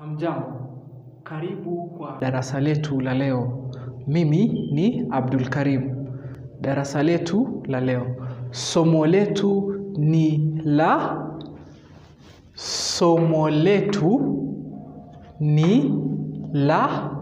Hamjambo, karibu kwa darasa letu la leo. Mimi ni Abdul Karim. Darasa letu la leo, somo letu ni la somo letu ni la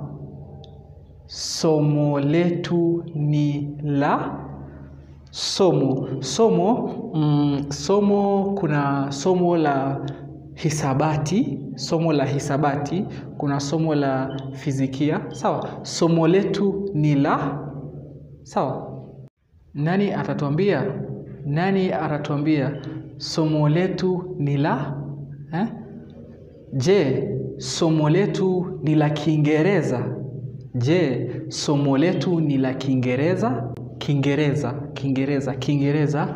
somo letu ni la somo somo mm, somo kuna somo la hisabati somo la hisabati kuna somo la fizikia sawa somo letu ni la sawa nani atatuambia nani atatuambia somo letu ni la eh? je somo letu ni la kiingereza je somo letu ni la kiingereza kiingereza kiingereza kiingereza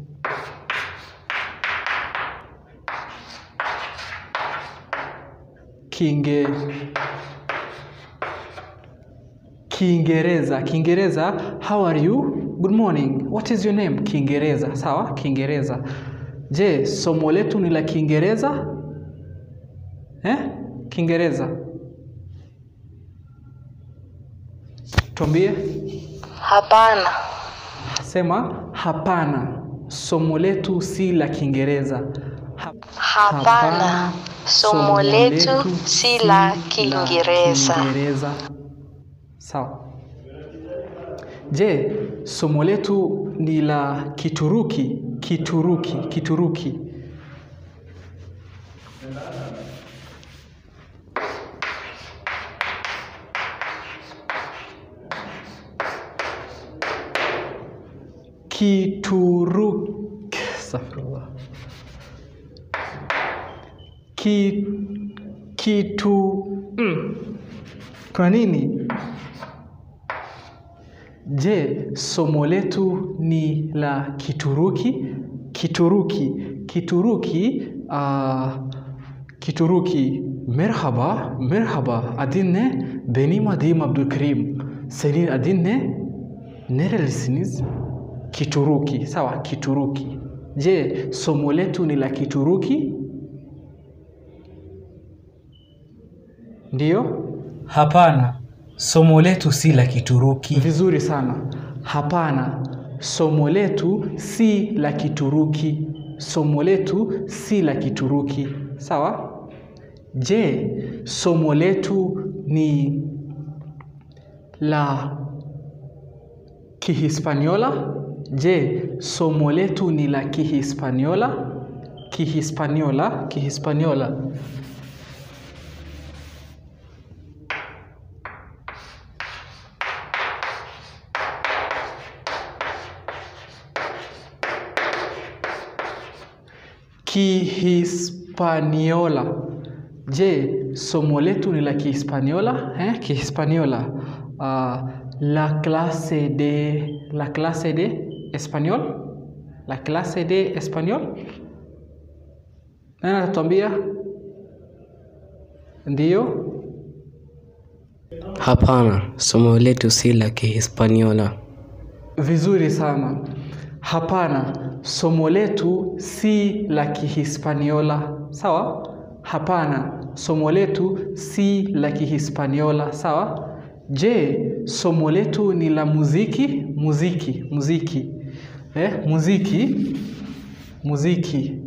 kinge kiingereza kiingereza how are you good morning what is your name kiingereza sawa kiingereza je somo letu ni la kiingereza eh? kiingereza tuambie Hapana. sema hapana somo letu si la kiingereza Ha- Hapana. Somo letu si la Kiingereza. Kiingereza. Sawa. Je, somo letu ni la Kituruki? Kituruki, Kituruki. Kituruki. Astaghfirullah. Ki, kitu mm. Kwa nini? Je, somo letu ni la Kituruki? Kituruki, Kituruki, uh, Kituruki. Merhaba, merhaba. Adın ne? Benim adım Abdülkerim. Senin adın ne? Nerelisiniz? Kituruki. Sawa, Kituruki. Je, somo letu ni la Kituruki? Ndiyo? Hapana, somo letu si la Kituruki. Vizuri sana. Hapana, somo letu si la Kituruki. Somo letu si la Kituruki. Sawa? Je, somo letu ni la Kihispaniola? Je, somo letu ni la Kihispaniola? Kihispaniola, Kihispaniola. Kihispaniola. Je, somo letu ni la Kihispaniola? Eh, Kihispaniola. Uh, la clase de la clase de español? La clase de español? Nani atatuambia? Ndiyo? Hapana, somo letu si la Kihispaniola. Vizuri sana. Hapana, somo letu si la Kihispaniola. Sawa? Hapana, somo letu si la Kihispaniola. Sawa? Je, somo letu ni la muziki? Muziki, muziki. Eh, muziki. Muziki.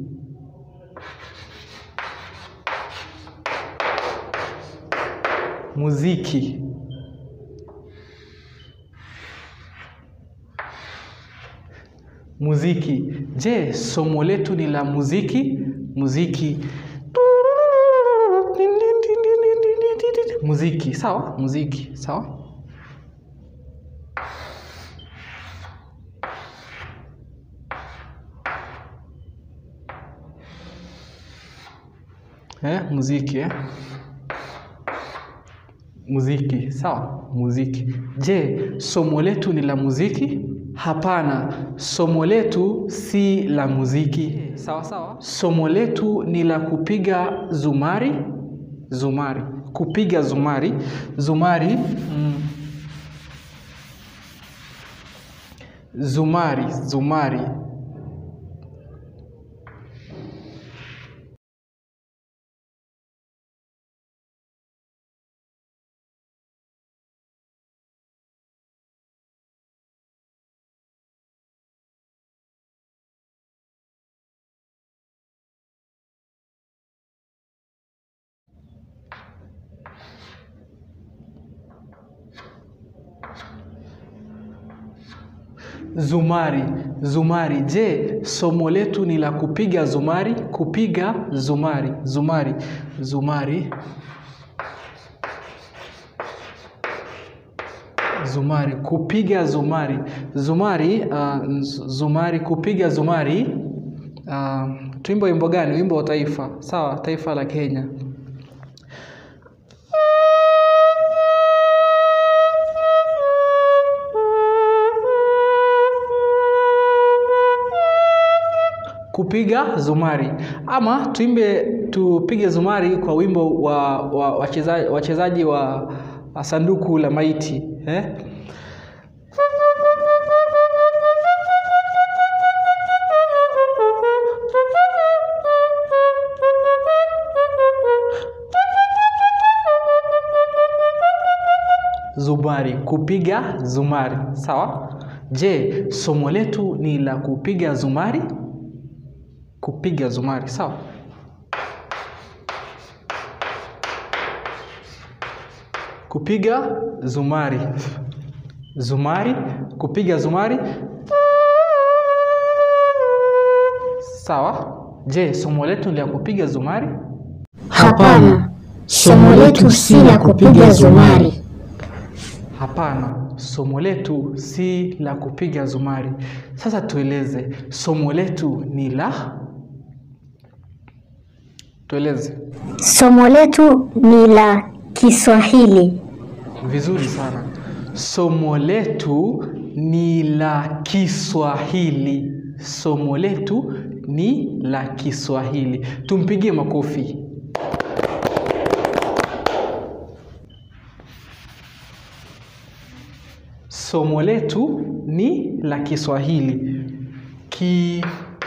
Muziki. Muziki. Je, somo letu ni la muziki? Muziki. Muziki, sawa? Muziki, sawa? Eh, muziki eh? Muziki, sawa? Muziki. Je, somo letu ni la muziki? Hapana, somo letu si la muziki. Sawa sawa. Somo letu ni la kupiga zumari. Zumari. Kupiga zumari. Zumari. Mm. Zumari, zumari. zumari zumari je somo letu ni la kupiga zumari kupiga zumari zumari zumari zumari kupiga zumari zumari uh, zumari kupiga zumari uh, tuimbo wimbo gani wimbo wa taifa sawa taifa la kenya kupiga zumari ama tuimbe tupige zumari kwa wimbo wa wa- wacheza- wachezaji wa, wa sanduku la maiti eh? zumari kupiga zumari sawa je somo letu ni la kupiga zumari kupiga zumari sawa kupiga zumari zumari kupiga zumari sawa je somo letu ni la kupiga zumari Hapana, somo letu si la kupiga zumari. hapana somo letu si la kupiga zumari sasa tueleze somo letu ni la tueleze Somo letu ni la Kiswahili. Vizuri sana. Somo letu ni la Kiswahili. Somo letu ni la Kiswahili. Tumpigie makofi. Somo letu ni la Kiswahili. Ki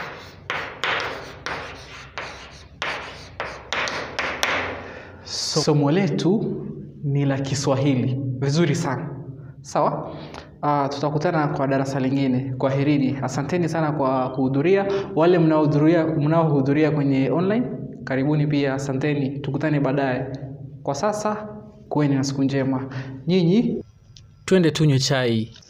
somo letu ni la Kiswahili. Vizuri sana, sawa. Uh, tutakutana kwa darasa lingine. Kwaherini, asanteni sana kwa kuhudhuria. Wale mnaohudhuria mnaohudhuria kwenye online, karibuni pia, asanteni. Tukutane baadaye. Kwa sasa, kuweni na siku njema. Nyinyi Twende tunywe chai.